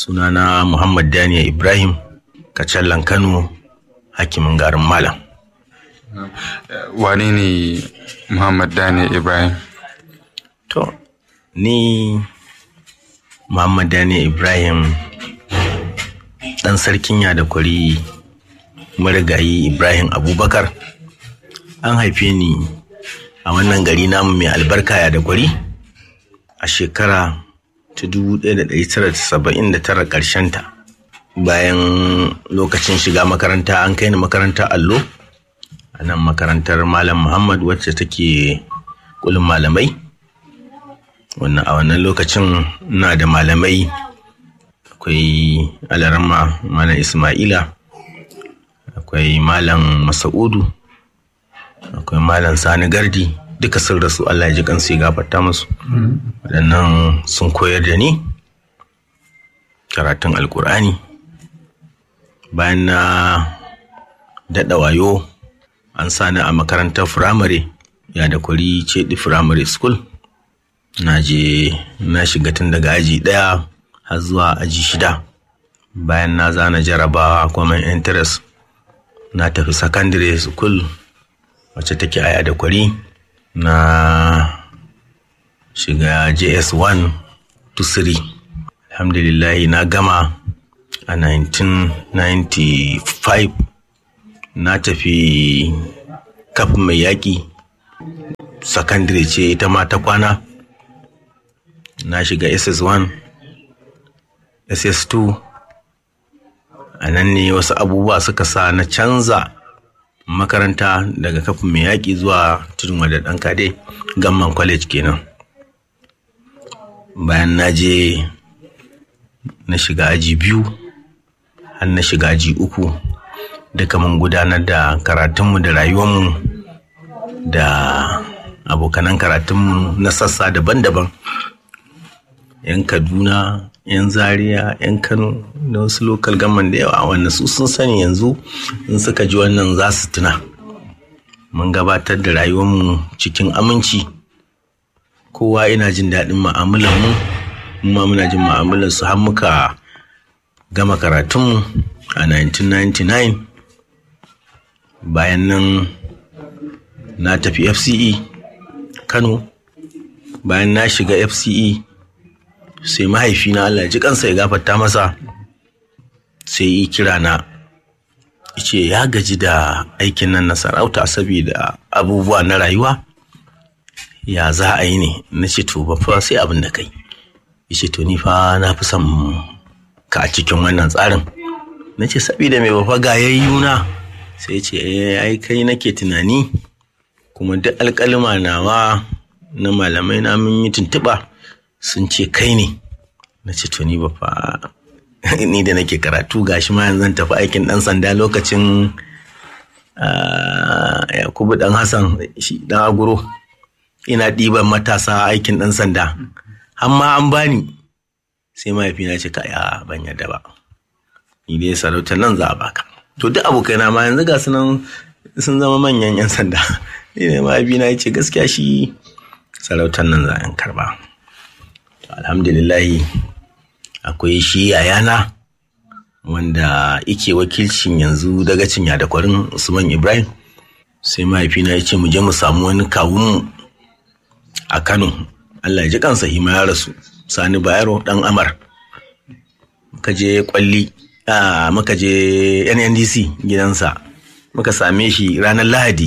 sunana muhammad daniel ibrahim kacallan kano hakimin garin malam wane ne muhammad daniel ibrahim to ni muhammad daniel ibrahim ɗan sarkin da kwari marigayi ibrahim abubakar an haife ni a wannan gari namu mai albarka ya da kwari a shekara ta 1979 ta bayan lokacin shiga makaranta an kai ni makarantar allo a nan makarantar malam muhammad wacce take kulin malamai wannan a wannan lokacin na da malamai akwai alarama malam ismaila akwai malam masa'udu akwai malam sani gardi duka sun rasu allah ya ji kansu ya gafarta musu waɗannan sun koyar da ni karatun alkur'ani bayan na daɗa wayo an sani a makarantar firamare ya da kwari ce firamare school na je na shiga tun daga aji ɗaya har zuwa aji shida bayan na zana jarabawa common interest na tafi secondary school wacce take aya da kwari na shiga js1 to 3 alhamdulillahi na gama a 1995 na tafi kafin mai yaƙi secondary ce ita ma ta kwana na shiga ss1 ss2 a nan ne wasu abubuwa suka sa na canza makaranta daga kafin mai yaƙi zuwa tudun wadda ɗan kade gamman college kenan bayan na je na shiga aji biyu har na shiga aji uku duka mun gudanar da karatunmu da rayuwarmu da abokanan karatunmu na sassa daban-daban 'yan kaduna 'yan zaria 'yan kano da wasu lokal gaman da yawa wanda su sun sani yanzu in suka ji wannan za su tuna mun gabatar da rayuwarmu cikin aminci kowa ina jin daɗin ma'amulan mu ma muna jin ma'amulan su har muka gama karatunmu a 1999 bayan nan na tafi fce kano bayan na shiga fce sai mahaifina Allah ji kansa ya gafarta masa sai yi kira na ce ya gaji da aikin nan na sarauta saboda abubuwa na rayuwa ya za a yi ne na ce to ba fa sai abin da kai ya ce to ni fa na fi son ka a cikin wannan tsarin na ce saboda mai ba fa ga yayyuna sai ce ai kai nake tunani kuma duk alƙalima nawa na malamai na mun yi tuntuɓa sun ce kai ne na ce to ni ba fa ni da nake karatu gashi ma yanzu tafi aikin dan sanda lokacin yakubu dan hassan shi dan aguro ina ɗiban matasa aikin dan sanda amma an bani sai mahaifina ce ka ya ban yadda ba ni dai sarautar nan za a baka to duk abokaina ma yanzu ga sunan sun zama manyan yan sanda ni ne mahaifina ya ce gaskiya shi sarautar nan za a karba alhamdulillahi akwai shi yayana wanda ike wakilcin yanzu daga cinya da kwarin usman ibrahim sai mahaifina ya ce mu je mu samu wani kawun a kano allah ya ji kansa hima ya rasu sani bayero dan amar muka je kwalli a muka je nndc gidansa muka same shi ranar lahadi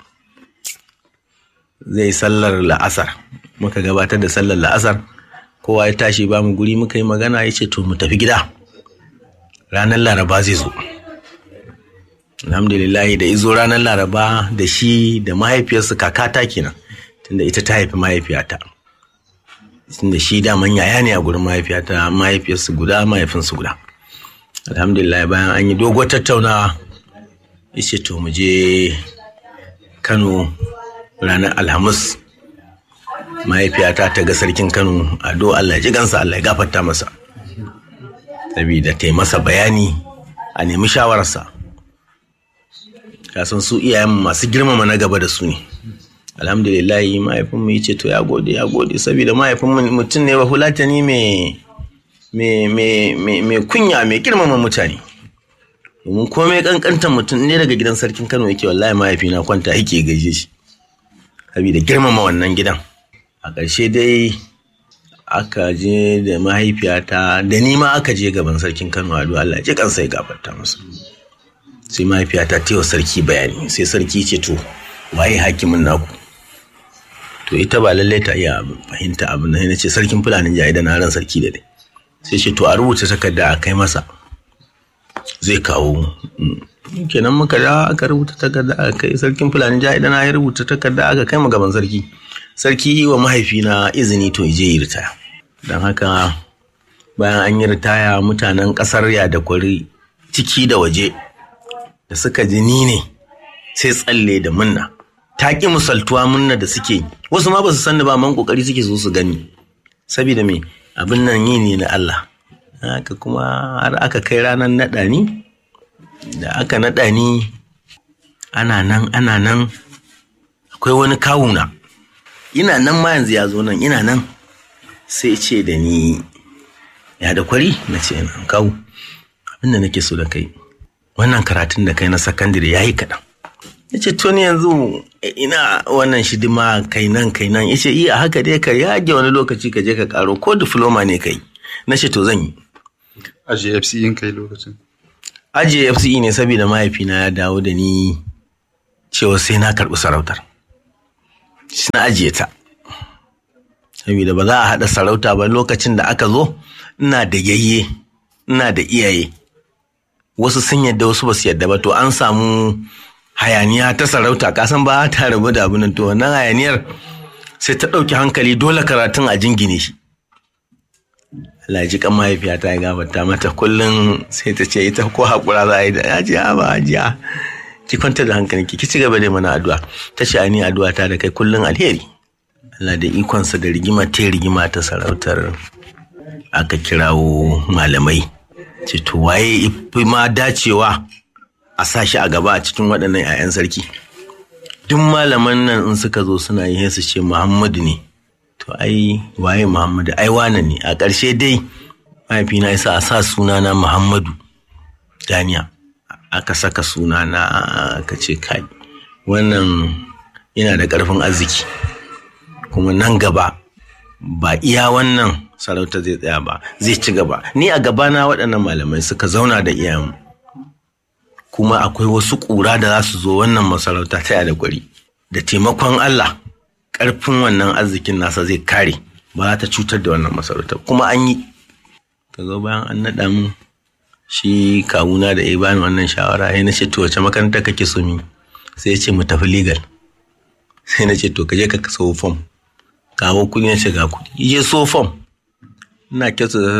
zai sallar la'asar muka gabatar da sallar la'asar kowa ya tashi ba mu guri muka yi magana ya ce to mu tafi gida ranar laraba zai zo alhamdulillahi da izo ranar laraba da shi da mahaifiyarsa kakata kenan tunda ita ta haifi mahaifiyata tunda shi daman yaya ne a gurin mahaifiyata mahaifiyarsu guda mahaifinsu guda alhamdulillah bayan an yi doguwar tattaunawa ya ce to mu je kano ranar alhamis mahaifiyata ta ga sarkin kano ado allah ji gansa allah ya gafarta masa saboda ta yi masa bayani a nemi shawararsa kasan su iyayen masu girmama na gaba da su ne alhamdulillahi mahaifinmu ya ce to ya gode ya gode saboda mahaifinmu mutum ne ba fulatani mai mai kunya mai girmama mutane domin komai kankantar mutum ne daga gidan sarkin kano yake wallahi mahaifina kwanta yake gaishe shi saboda girmama wannan gidan a ƙarshe dai aka je da mahaifiyata da ni ma aka je gaban sarkin kano a Allah ji kansa ya gafarta masa sai mahaifiyata ta yi wa sarki bayani sai sarki ce to waye hakimin naku to ita ba lallai ta iya fahimta abin da ce sarkin fulanin jaye da na ran sarki da dai sai ce to a rubuta takarda a kai masa zai kawo kenan muka da aka rubuta takarda a kai sarkin fulanin jaye da na ya rubuta takarda aka kai mu gaban sarki sarki wa mahaifina izini to je yi ritaya don haka bayan an yi ritaya mutanen kasar ya da kwari ciki da waje da suka ji ni ne sai tsalle da munna ta ƙi misaltuwa munna da suke wasu ma ba su sanni ba man kokari suke so su gani saboda me abin nan yi ne na Allah haka kuma har aka kai ranar naɗa ni da aka naɗa ni ana nan ana nan akwai wani kawuna ina nan ma yanzu ya zo nan ina nan sai ce da ni ya da kwari na ce na kawo abinda nake so da kai wannan karatun da kai na sakandare ya yi kaɗan ya ce tuni yanzu ina wannan shidima kai nan kai nan ya ce iya haka dai ka yage wani lokaci ka je ka karo ko diploma ne kai na ce to zan yi ajiye fce kai lokacin ajiye fce ne saboda mahaifina ya dawo da ni cewa sai na karɓi sarautar na ajiye ta saboda ba za a haɗa sarauta ba lokacin da aka zo ina da yayye ina da iyaye wasu sun yadda wasu ba su yadda ba to an samu hayaniya ta sarauta kasan ba ta rabu da abin to wannan hayaniyar sai ta ɗauki hankali dole karatun a jingine shi Allah ji kan mahaifiya ta ya gabata mata kullum sai ta ce ita ko haƙura za a yi da ya ji ba hajiya ki kwanta da hankalinki ki ci gaba da mana addu'a ta ce ni addu'a ta da kai kullum alheri Allah da ikonsa da rigima ta rigima ta sarautar aka kirawo malamai ce to waye ifi ma dacewa a sa shi a gaba a cikin waɗannan 'ya'yan sarki duk malaman nan in suka zo suna yi su ce muhammadu ne to ai waye muhammadu ai wane ne a ƙarshe dai mahaifina ya sa a sa sunana muhammadu daniya aka saka sunana aka ce kai wannan yana da ƙarfin arziki kuma nan gaba ba iya wannan sarauta zai tsaya ba zai ci gaba ni a gabana waɗannan malamai suka zauna da iyayenmu kuma akwai wasu ƙura da za su zo wannan masarauta ta da kwari da taimakon Allah ƙarfin wannan arzikin nasa zai kare ba za ta cutar da wannan masarauta kuma an yi ka zo bayan an naɗa mu shi kawuna da ya bani wannan shawara ya nace to wace makaranta kake so mi sai ya ce mu tafi legal sai na ce to ka je ka so fom kawo kuɗi na ce ga kuɗi je so fom ina kyautu da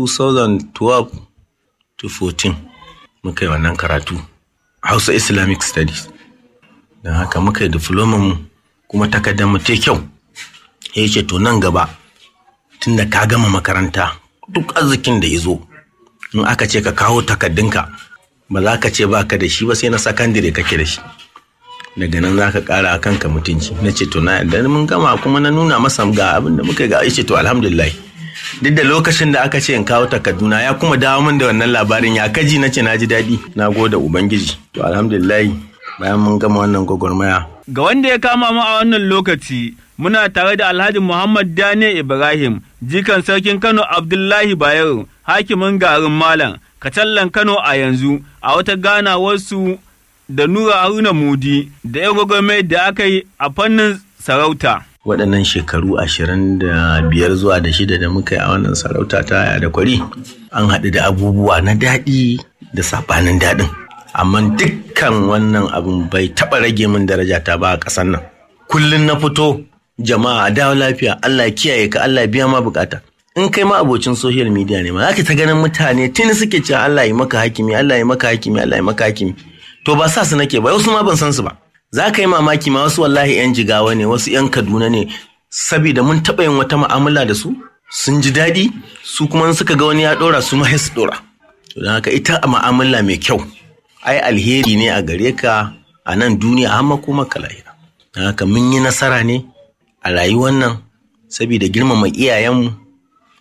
2012 to 14 muka yi wannan karatu hausa islamic studies don haka muka yi mu kuma takardar mu ta kyau ya ce to nan gaba tunda ka gama makaranta duk arzikin da ya zo in aka ce ka kawo takardunka ba za ka ce ba ka da shi ba sai na sakandire kake da shi daga nan za ka kara a kanka mutunci na ce to na yadda mun gama kuma na nuna masa ga abin da muka ga ya ce to alhamdulillah duk da lokacin da aka ce in kawo takarduna ya kuma dawo min da wannan labarin ya kaji na ce na ji daɗi na gode ubangiji to alhamdulillah bayan mun gama wannan gwagwarmaya Ga wanda ya kama mu a wannan lokaci muna tare da Alhaji Muhammad Dane Ibrahim jikan sarkin Kano Abdullahi Bayero hakimin garin Malam Kacallan Kano a yanzu a wata ganawarsu da Nura Haruna Mudi da ya gwagwarmai da aka yi a fannin sarauta. waɗannan shekaru ashirin da biyar zuwa da shida da muka yi a wannan sarauta ta da kwari an haɗu da abubuwa na daɗi da saɓanin daɗin amma dukkan wannan abin bai taɓa rage min daraja ta ba a ƙasar nan kullum na fito jama'a a dawo lafiya Allah ya kiyaye ka Allah ya biya ma bukata in kai ma abocin social media ne ma zaka ta ganin mutane tuni suke cewa Allah ya maka hakimi Allah ya maka hakimi Allah ya maka hakimi to ba sa su nake ba wasu ma ban san su ba za ka yi mamaki ma wasu wallahi 'yan jigawa ne wasu 'yan kaduna ne saboda mun taɓa yin wata mu'amala da su sun ji daɗi su kuma suka ga wani ya ɗora su ma su ɗora to don haka ita mu'amala mai kyau ai alheri ne a gare ka a nan duniya har kuma ka lahira don haka mun yi nasara ne a rayuwar nan saboda girmama iyayenmu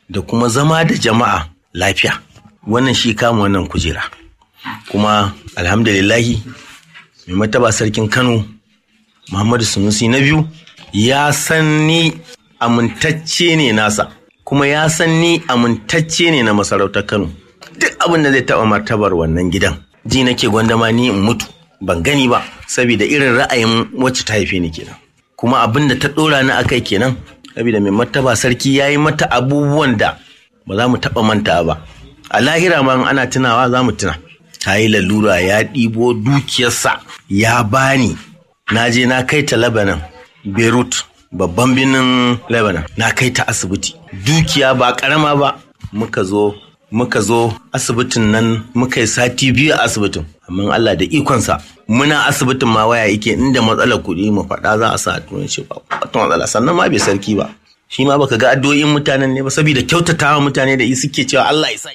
da kuma zama da jama'a lafiya wannan shi kama wannan kujera kuma alhamdulillahi mai mataba sarkin kano muhammadu sunusi na biyu ya san ni amintacce ne nasa kuma ya san ni amintacce ne na masarautar kano duk abin da zai taɓa martabar wannan gidan ji nake gwandama ni in mutu ban gani ba saboda irin ra'ayin wacce ta haife ni kenan kuma abin da ta ɗora ni akai kenan saboda mai martaba sarki ya yi mata abubuwan da ba za mu taɓa manta ba a lahira ma ana tunawa za mu tuna ta yi lalura ya ɗibo dukiyarsa ya bani na je na kai ta lebanon beirut babban birnin lebanon na kai ta asibiti dukiya ba karama ba muka zo muka zo asibitin nan muka yi sati biyu a asibitin amma Allah da ikonsa muna asibitin ma waya yake inda matsalar kuɗi mu faɗa za a sa a turanci ba wata matsala sannan ma bai sarki ba shi ma baka ga addu'o'in mutanen ne ba saboda kyautatawa mutane da suke cewa Allah ya sa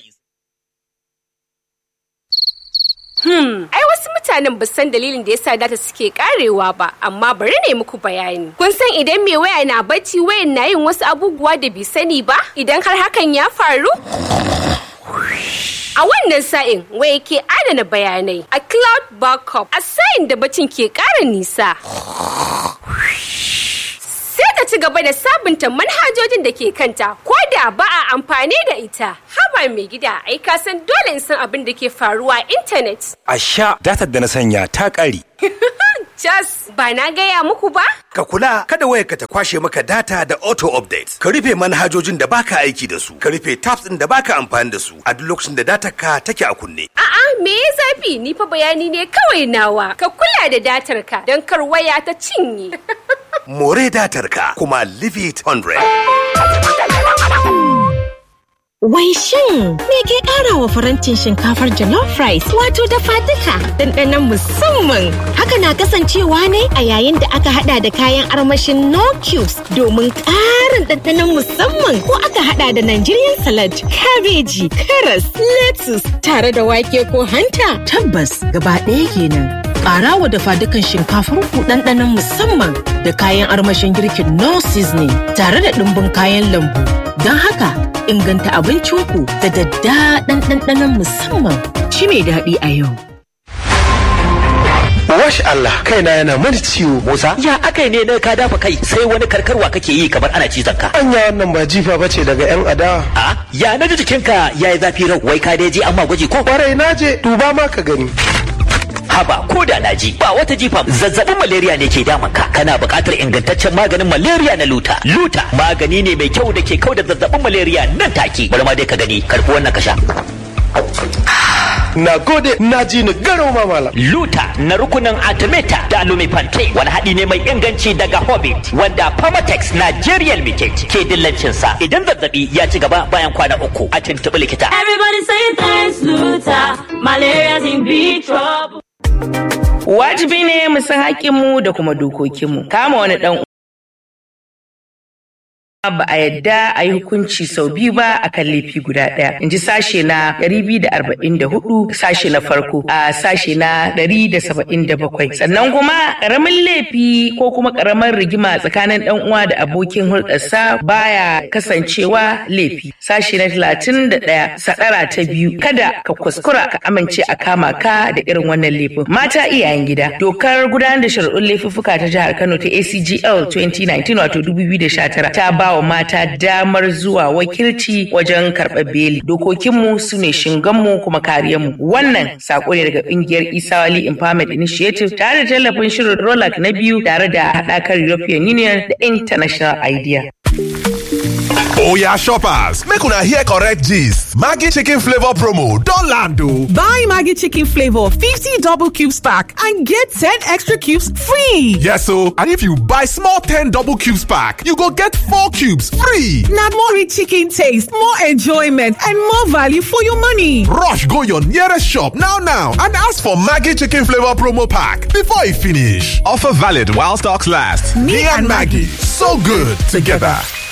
Hmm, ai wasu mutanen ba san dalilin da yasa data suke karewa ba, amma bari ne muku bayani. Kun san idan mai waya na bacci wayan na yin wasu abubuwa da bai sani ba? Idan har hakan ya faru? A wannan sa'in waya ke adana bayanai a cloud backup a sa'in da bacin ke ƙara nisa. Sai ta ci gaba da sabunta manhajojin da ke kanta ko da ba a amfani da ita. Haba mai gida ai ka san dole in san abin da ke faruwa a intanet. A sha datar da na sanya ta ƙare. Jas ba na gaya muku ba? Ka kula kada wayarka ta kwashe maka data da auto update. Ka rufe manhajojin da baka aiki da su. Ka rufe tabs ɗin da baka amfani da su a duk lokacin da datar ka take a kunne. A'a me ya zafi ni fa bayani ne kawai nawa. Ka kula da datar ka don kar waya ta cinye. More datar ka kuma leave it 100. Wai shin me ke ƙara wa farantin shinkafar jollof rice wato dafa duka ɗanɗanon musamman. Haka na kasancewa ne a yayin da aka hada da kayan armashin no cubes domin ƙarin ɗanɗanon musamman ko aka hada da Nigerian salad, kabeji, karas, lettuce tare da wake ko hanta. Tabbas gaba ɗaya kenan. Ƙara wa dafa dukan shinkafar ku ɗanɗanon musamman da kayan armashin girkin no seasoning tare da ɗumbin kayan lambu. Don haka inganta abincinku da daddaɗan ɗanɗanon musamman shi mai daɗi a yau. Wash Allah kaina yana mani ciwo. Musa ya akai ne na ka dafa kai sai wani karkarwa kake yi kamar ana cizon ka. Anya wannan ba jifa bace daga yan adawa. A ya na ji jikinka ya yi zafi rau wai ka dai je amma gwaji ko. Kwarai na je duba ma ka gani. haba ko da na ji ba wata jifa zazzabin malaria ne ke damun ka kana buƙatar ingantaccen maganin malaria na luta luta magani ne mai kyau da ke kau da zazzabin malaria nan take bari ma dai ka gani karfi wannan ka sha Na gode na ji ni garau ma malam. Luta na rukunin Artemata da Lumifante wani haɗi ne mai inganci daga Hobbit wanda Pharmatex Nigerian Limited ke dillancin sa idan zazzabi ya ci gaba bayan kwana uku a tuntuɓi likita. Everybody say thanks Luta, malaria's in big trouble. Wajibi ne mu san haƙƙinmu da kuma dokokinmu. Kama wani ɗan ba a yadda a yi hukunci sau biyu ba a kan laifi guda ɗaya. In ji sashe na 244 sashe na farko a sashe na 177. Sannan kuma ƙaramin laifi ko kuma ƙaramar rigima tsakanin ɗan uwa da abokin hulɗarsa baya kasancewa laifi. Sashe na 31 sadara ta biyu kada ka kuskura ka amince a kama ka da irin wannan laifin. Mata iyayen gida. Dokar gudanar da shari'un laifuffuka ta jihar Kano ta ACGL 2019 wato 2019 ta ba wa mata damar zuwa wakilci wajen karɓar beli. Dokokinmu su ne shinganmu kuma kariyarmu. Wannan sako ne daga ƙungiyar Isawali Empowerment Initiative tare da tallafin shirin Rolak na biyu tare da haɗakar European Union da International Idea. Oya shoppers, make una hear correct gist. Maggie chicken flavor promo don land o. Buy Maggie chicken flavor 50 double cubes pack and get 10 extra cubes free. Yes o, and if you buy small 10 double cubes pack, you go get 4 cubes free. Na more rich chicken taste, more enjoyment and more value for your money. Rush go your nearest shop now now and ask for Maggie chicken flavor promo pack before e finish. Offer valid while stocks last. Me and Maggie, so good together.